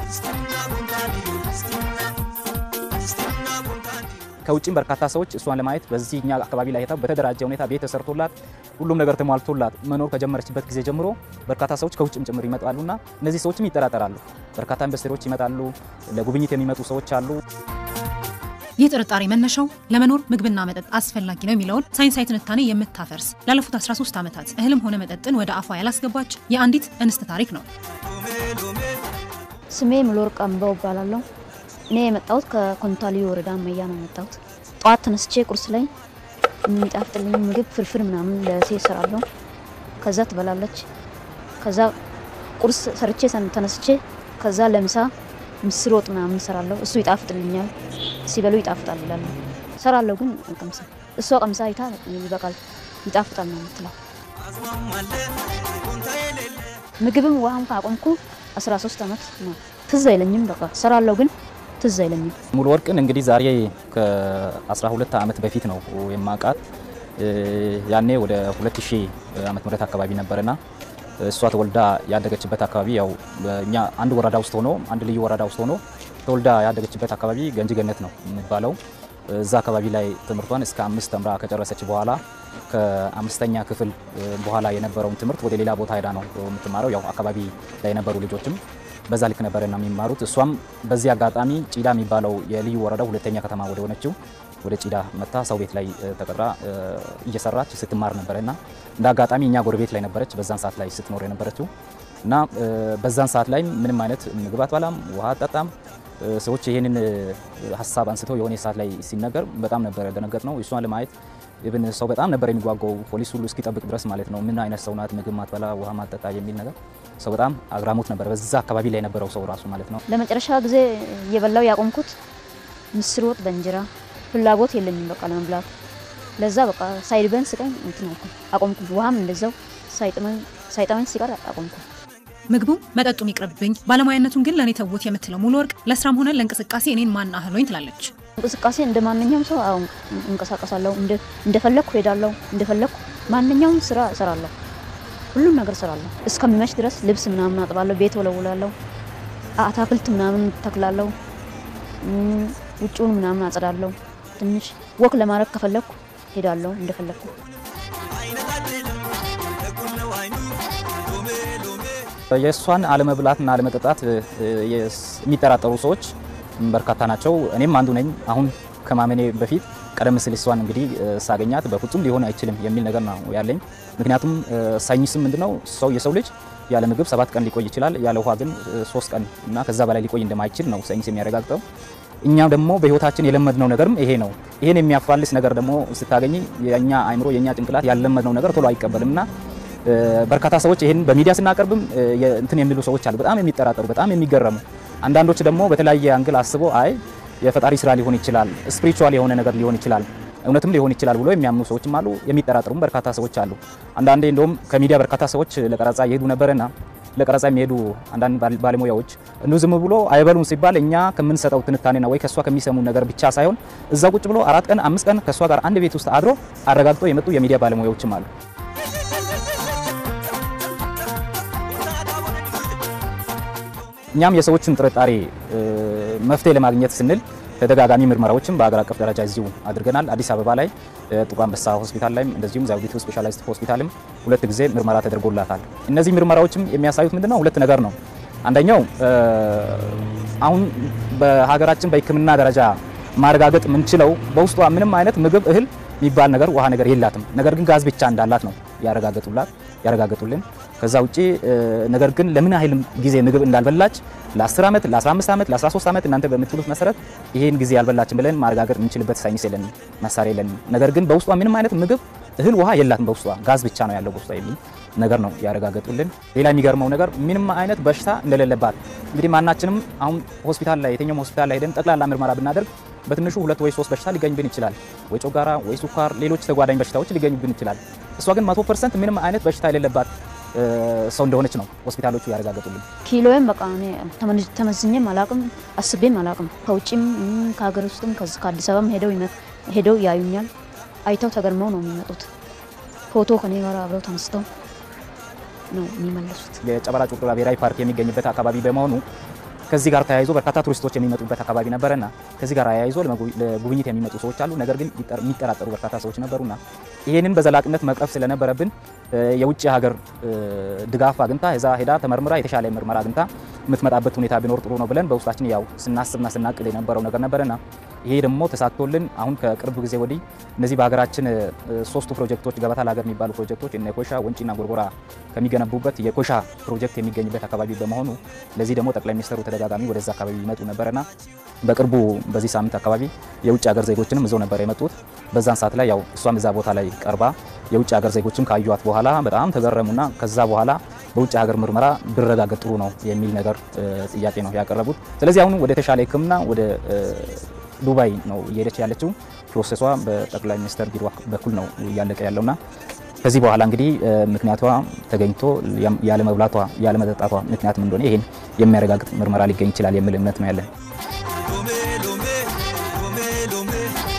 ከውጭም በርካታ ሰዎች እሷን ለማየት በዚህ እኛ አካባቢ ላይ ሄደው በተደራጀ ሁኔታ ቤት ተሰርቶላት ሁሉም ነገር ተሟልቶላት መኖር ከጀመረችበት ጊዜ ጀምሮ በርካታ ሰዎች ከውጭም ጭምር ይመጣሉና እነዚህ ሰዎችም ይጠራጠራሉ። በርካታ ኢንቨስተሮች ይመጣሉ፣ ለጉብኝት የሚመጡ ሰዎች አሉ። ይህ ጥርጣሬ መነሻው ለመኖር ምግብና መጠጥ አስፈላጊ ነው የሚለውን ሳይንሳዊ ትንታኔ የምታፈርስ ላለፉት 13 ዓመታት እህልም ሆነ መጠጥን ወደ አፏ ያላስገባች የአንዲት እንስት ታሪክ ነው። ስሜ ምሎር ቀንበው እባላለሁ። እኔ የመጣሁት ከኮንታሊ ወረዳ መያ ነው የመጣሁት። ጠዋት ተነስቼ ቁርስ ላይ የሚጣፍጥልኝ ምግብ ፍርፍር ምናምን ለሴት እሰራለሁ። ከዛ ትበላለች። ከዛ ቁርስ ሰርቼ ተነስቼ ከዛ ለምሳ ምስር ወጥ ምናምን እሰራለሁ። እሱ ይጣፍጥልኛል። ሲበሉ ይጣፍጣል ይላሉ። እሰራለሁ ግን አልቀምስም። እሷ ቀምሳ አይታ ይበቃል ይጣፍጣል ነው የምትለው። ምግብም ውሃም ካቆምኩ 13 ዓመት ነው። ትዝ አይለኝም። በቃ እሰራለሁ ግን ትዝ አይለኝም። ሙሉ ወርቅን እንግዲህ ዛሬ ከ12 ዓመት በፊት ነው የማውቃት። ያኔ ወደ 2000 ዓመተ ምህረት አካባቢ ነበርና እሷ ተወልዳ ያደገችበት አካባቢ ያው እኛ አንድ ወረዳ ውስጥ ሆኖ አንድ ልዩ ወረዳ ውስጥ ሆኖ ተወልዳ ያደገችበት አካባቢ ገንጂ ገነት ነው የሚባለው። እዛ አካባቢ ላይ ትምህርቷን እስከ አምስት ተምራ ከጨረሰች በኋላ ከአምስተኛ ክፍል በኋላ የነበረውን ትምህርት ወደ ሌላ ቦታ ሄዳ ነው የምትማረው። ያው አካባቢ ላይ የነበሩ ልጆችም በዛ ልክ ነበረና የሚማሩት። እሷም በዚህ አጋጣሚ ጪዳ የሚባለው የልዩ ወረዳው ሁለተኛ ከተማ ወደ ሆነችው ወደ ጪዳ መታ ሰው ቤት ላይ ተቀጥራ እየሰራች ስትማር ነበረ እና እንደ አጋጣሚ እኛ ጎረቤት ላይ ነበረች በዛን ሰዓት ላይ ስትኖር የነበረችው እና በዛን ሰዓት ላይ ምንም አይነት ምግብ አትበላም፣ ውሃ አጠጣም። ሰዎች ይህንን ሀሳብ አንስተው የሆነ ሰዓት ላይ ሲነገር በጣም ነበር ያደነገጥ ነው። እሷን ለማየት ብን ሰው በጣም ነበር የሚጓጓው ፖሊስ ሁሉ እስኪጠብቅ ድረስ ማለት ነው። ምን አይነት ሰው ናት? ምግብ ማትበላ ውሃ ማጠጣ የሚል ነገር ሰው በጣም አግራሞት ነበር፣ በዛ አካባቢ ላይ የነበረው ሰው ራሱ ማለት ነው። ለመጨረሻ ጊዜ እየበላው ያቆምኩት ምስር ወጥ በእንጀራ ፍላጎት የለኝም በቃ ለመብላት። ለዛ በቃ ሳይርበን ስቀኝ እንትን አልኩ አቆምኩ። ውሃም እንደዛው ሳይጠመኝ ሲቀር አቆምኩ። ምግቡ መጠጡም ይቅርብኝ፣ ባለሙያነቱን ግን ለእኔ ተውት የምትለው ሙሉ ወርቅ ለስራም ሆነ ለእንቅስቃሴ እኔን ማን አህሎኝ ትላለች። እንቅስቃሴ እንደ ማንኛውም ሰው አሁን እንቀሳቀሳለሁ፣ እንደፈለግኩ ሄዳለሁ፣ እንደፈለግኩ ማንኛውም ስራ እሰራለሁ፣ ሁሉም ነገር እሰራለሁ። እስከሚመሽ ድረስ ልብስ ምናምን አጥባለሁ፣ ቤት ወለውላለሁ፣ አታክልት ምናምን ተክላለሁ፣ ውጭውን ምናምን አጸዳለሁ። ትንሽ ወክ ለማድረግ ከፈለግኩ ሄዳለሁ እንደፈለግኩ። የእሷን አለመብላትና አለመጠጣት የሚጠራጠሩ ሰዎች በርካታ ናቸው። እኔም አንዱ ነኝ። አሁን ከማመኔ በፊት ቀደም ሲል እሷን እንግዲህ ሳገኛት በፍጹም ሊሆን አይችልም የሚል ነገር ነው ያለኝ። ምክንያቱም ሳይንስም ምንድነው ሰው የሰው ልጅ ያለ ምግብ ሰባት ቀን ሊቆይ ይችላል፣ ያለ ውሃ ግን ሶስት ቀን እና ከዛ በላይ ሊቆይ እንደማይችል ነው ሳይንስ የሚያረጋግጠው። እኛ ደግሞ በህይወታችን የለመድነው ነገርም ይሄ ነው። ይሄን የሚያፋልስ ነገር ደግሞ ስታገኝ የኛ አይምሮ የኛ ጭንቅላት ያለመድነው ነገር ቶሎ አይቀበልም እና በርካታ ሰዎች ይሄን በሚዲያ ስናቀርብም እንትን የሚሉ ሰዎች አሉ፣ በጣም የሚጠራጠሩ በጣም የሚገረሙ። አንዳንዶች ደግሞ በተለያየ አንግል አስበው አይ የፈጣሪ ስራ ሊሆን ይችላል፣ ስፒሪቹዋል የሆነ ነገር ሊሆን ይችላል፣ እውነትም ሊሆን ይችላል ብሎ የሚያምኑ ሰዎችም አሉ፣ የሚጠራጠሩም በርካታ ሰዎች አሉ። አንዳንዴ እንደውም ከሚዲያ በርካታ ሰዎች ለቀረጻ እየሄዱ ነበርና ለቀረጻ የሚሄዱ አንዳንድ ባለሙያዎች እንዲሁ ዝም ብሎ አይበሉም ሲባል እኛ ከምንሰጠው ትንታኔና ወይ ከእሷ ከሚሰሙ ነገር ብቻ ሳይሆን እዛ ቁጭ ብሎ አራት ቀን አምስት ቀን ከእሷ ጋር አንድ ቤት ውስጥ አድሮ አረጋግጦ የመጡ የሚዲያ ባለሙያዎችም አሉ። እኛም የሰዎችን ጥርጣሬ መፍትሄ ለማግኘት ስንል ተደጋጋሚ ምርመራዎችን በሀገር አቀፍ ደረጃ እዚሁ አድርገናል። አዲስ አበባ ላይ ጥቁር አንበሳ ሆስፒታል ላይም እንደዚሁም ዘውዲቱ ስፔሻላይዝድ ሆስፒታልም ሁለት ጊዜ ምርመራ ተደርጎላታል። እነዚህ ምርመራዎችም የሚያሳዩት ምንድነው? ሁለት ነገር ነው። አንደኛው አሁን በሀገራችን በሕክምና ደረጃ ማረጋገጥ የምንችለው በውስጧ ምንም አይነት ምግብ፣ እህል የሚባል ነገር ውሃ ነገር የላትም። ነገር ግን ጋዝ ብቻ እንዳላት ነው ያረጋገጡላት ያረጋገጡልን። ከዛ ውጪ ነገር ግን ለምን ያህል ጊዜ ምግብ እንዳልበላች ለ10 ዓመት፣ ለ15 ዓመት፣ ለ13 ዓመት እናንተ በምትሉት መሰረት ይሄን ጊዜ ያልበላችን ብለን ማረጋገጥ የምንችልበት ሳይንስ የለንም፣ መሳሪያ የለንም። ነገር ግን በውስጧ ምንም አይነት ምግብ፣ እህል፣ ውሃ የላትም። በውስጧ ጋዝ ብቻ ነው ያለው በውስጧ የሚል ነገር ነው ያረጋገጡልን። ሌላ የሚገርመው ነገር ምንም አይነት በሽታ እንደሌለባት እንግዲህ ማናችንም አሁን ሆስፒታል ላይ የትኛውም ሆስፒታል ላይ ሄደን ጠቅላላ ምርመራ ብናደርግ በትንሹ ሁለት ወይ ሶስት በሽታ ሊገኝብን ይችላል። ወይ ጮጋራ፣ ወይ ሱካር፣ ሌሎች ተጓዳኝ በሽታዎች ሊገኙብን ይችላል። እሷ ግን መቶ ፐርሰንት ምንም አይነት በሽታ የሌለባት ሰው እንደሆነች ነው ሆስፒታሎቹ ያረጋገጡልን። ኪሎዬም በቃ እኔ ተመዝኜም አላቅም አስቤም አላቅም። ከውጭም ከሀገር ውስጥም ከአዲስ አበባም ሄደው ሄደው ያዩኛል። አይተው ተገርመው ነው የሚመጡት። ፎቶ ከኔ ጋር አብረው ተነስተው ነው የሚመለሱት። የጨበራ ጩርጩራ ብሔራዊ ፓርክ የሚገኝበት አካባቢ በመሆኑ ከዚህ ጋር ተያይዞ በርካታ ቱሪስቶች የሚመጡበት አካባቢ ነበረና ከዚህ ጋር ተያይዞ ለጉብኝት የሚመጡ ሰዎች አሉ። ነገር ግን የሚጠራጠሩ በርካታ ሰዎች ነበሩና ይሄንን በዘላቂነት መቅረፍ ስለነበረብን የውጭ ሀገር ድጋፍ አግኝታ እዛ ሄዳ ተመርምራ የተሻለ ምርመራ አግኝታ የምትመጣበት ሁኔታ ቢኖር ጥሩ ነው ብለን በውስጣችን ያው ስናስብና ስናቅድ የነበረው ነገር ነበረና ይሄ ደግሞ ተሳክቶልን አሁን ከቅርብ ጊዜ ወዲህ እነዚህ በሀገራችን ሶስቱ ፕሮጀክቶች ገበታ ለሀገር የሚባሉ ፕሮጀክቶች እነ ኮሻ ወንጪና ጎርጎራ ከሚገነቡበት የኮሻ ፕሮጀክት የሚገኝበት አካባቢ በመሆኑ ለዚህ ደግሞ ጠቅላይ ሚኒስትሩ ተደጋጋሚ ወደዛ አካባቢ ይመጡ ነበረና በቅርቡ በዚህ ሳምንት አካባቢ የውጭ ሀገር ዜጎችንም ይዘው ነበር የመጡት። በዛን ሰዓት ላይ ያው እሷም እዛ ቦታ ላይ ቀርባ የውጭ ሀገር ዜጎችም ካዩት በኋላ በጣም ተገረሙና ከዛ በኋላ በውጭ ሀገር ምርመራ ቢረጋገጥ ጥሩ ነው የሚል ነገር ጥያቄ ነው ያቀረቡት። ስለዚህ አሁን ወደ ተሻለ ሕክምና ወደ ዱባይ ነው እየሄደች ያለችው። ፕሮሴሷ በጠቅላይ ሚኒስትር ቢሮ በኩል ነው እያለቀ ያለውና ከዚህ በኋላ እንግዲህ ምክንያቷ ተገኝቶ ያለመብላቷ ያለመጠጣቷ ምክንያት ምን እንደሆነ ይሄን የሚያረጋግጥ ምርመራ ሊገኝ ይችላል የሚል እምነት ነው ያለን።